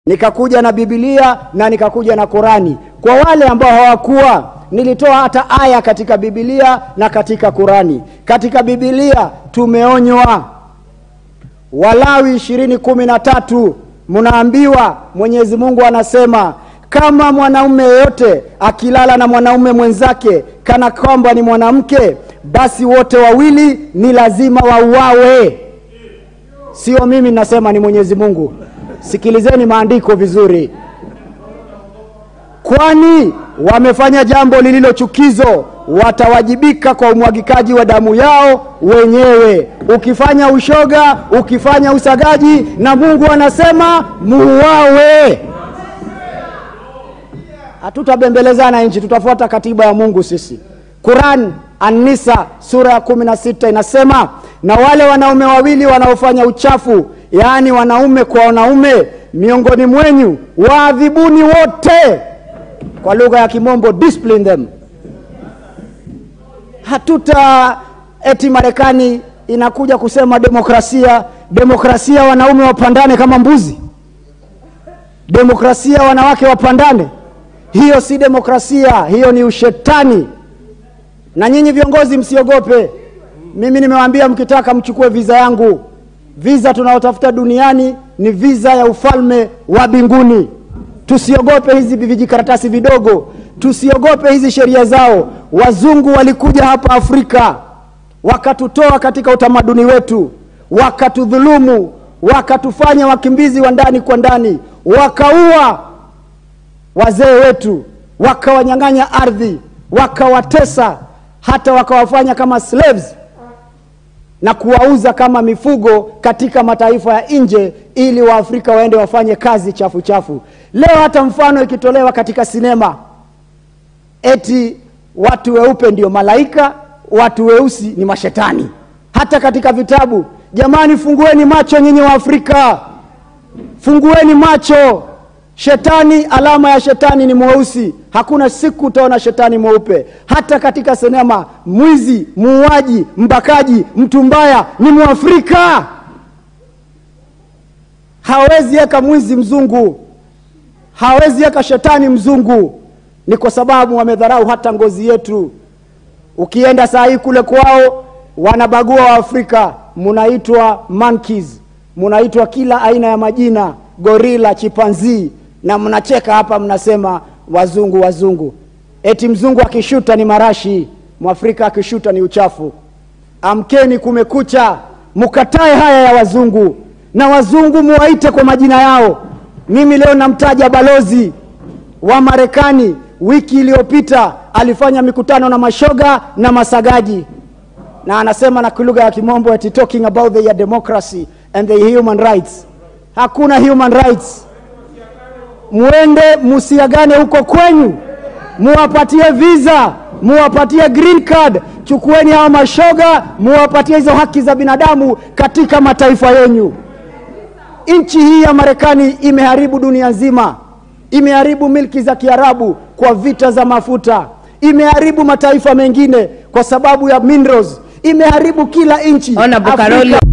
nikakuja na Biblia na nikakuja na Qurani. Kwa wale ambao hawakuwa, nilitoa hata aya katika Biblia na katika Qurani. Katika Biblia tumeonywa, Walawi ishirini kumi na tatu mnaambiwa, Mwenyezi Mungu anasema kama mwanaume yeyote akilala na mwanaume mwenzake kana kwamba ni mwanamke, basi wote wawili ni lazima wauawe. Sio mimi nasema, ni Mwenyezi Mungu. Sikilizeni maandiko vizuri, kwani wamefanya jambo lililo chukizo, watawajibika kwa umwagikaji wa damu yao wenyewe. Ukifanya ushoga, ukifanya usagaji, na Mungu anasema muuawe. Hatutabembelezana nchi, tutafuata katiba ya Mungu sisi. Quran An-Nisa sura ya kumi na sita inasema na wale wanaume wawili wanaofanya uchafu, yaani wanaume kwa wanaume, miongoni mwenyu waadhibuni wote, kwa lugha ya Kimombo, discipline them. Hatuta eti Marekani inakuja kusema demokrasia, demokrasia wanaume wapandane kama mbuzi, demokrasia wanawake wapandane. Hiyo si demokrasia, hiyo ni ushetani. Na nyinyi viongozi msiogope. Mimi nimewaambia mkitaka mchukue viza yangu. Viza tunayotafuta duniani ni viza ya ufalme wa mbinguni. Tusiogope hizi vijikaratasi vidogo, tusiogope hizi sheria zao. Wazungu walikuja hapa Afrika wakatutoa katika utamaduni wetu, wakatudhulumu, wakatufanya wakimbizi wa ndani kwa ndani, wakaua wazee wetu, wakawanyang'anya ardhi, wakawatesa, hata wakawafanya kama slaves na kuwauza kama mifugo katika mataifa ya nje, ili Waafrika waende wafanye kazi chafu chafu. Leo hata mfano ikitolewa katika sinema, eti watu weupe ndio malaika, watu weusi ni mashetani. Hata katika vitabu, jamani, fungueni macho nyinyi wa Afrika, fungueni macho. Shetani, alama ya shetani ni mweusi. Hakuna siku utaona shetani mweupe. Hata katika sinema, mwizi, muuaji, mbakaji, mtu mbaya ni Mwafrika. Hawezi weka mwizi mzungu, hawezi weka shetani mzungu. Ni kwa sababu wamedharau hata ngozi yetu. Ukienda saa hii kule kwao, wanabagua Waafrika, munaitwa monkeys, munaitwa kila aina ya majina, gorila, chipanzii na mnacheka hapa, mnasema wazungu wazungu. Eti mzungu akishuta ni marashi, mwafrika akishuta ni uchafu. Amkeni, kumekucha, mukatae haya ya wazungu, na wazungu muwaite kwa majina yao. Mimi leo namtaja balozi wa Marekani, wiki iliyopita alifanya mikutano na mashoga na masagaji, na anasema na lugha ya Kimombo eti talking about the democracy and the human rights. Hakuna human rights Mwende musiagane huko kwenyu, muwapatie visa, muwapatie green card. Chukueni hawa mashoga, muwapatie hizo haki za binadamu katika mataifa yenyu. Nchi hii ya Marekani imeharibu dunia nzima, imeharibu milki za Kiarabu kwa vita za mafuta, imeharibu mataifa mengine kwa sababu ya minerals, imeharibu kila nchi Honorable Afrika- Karoli.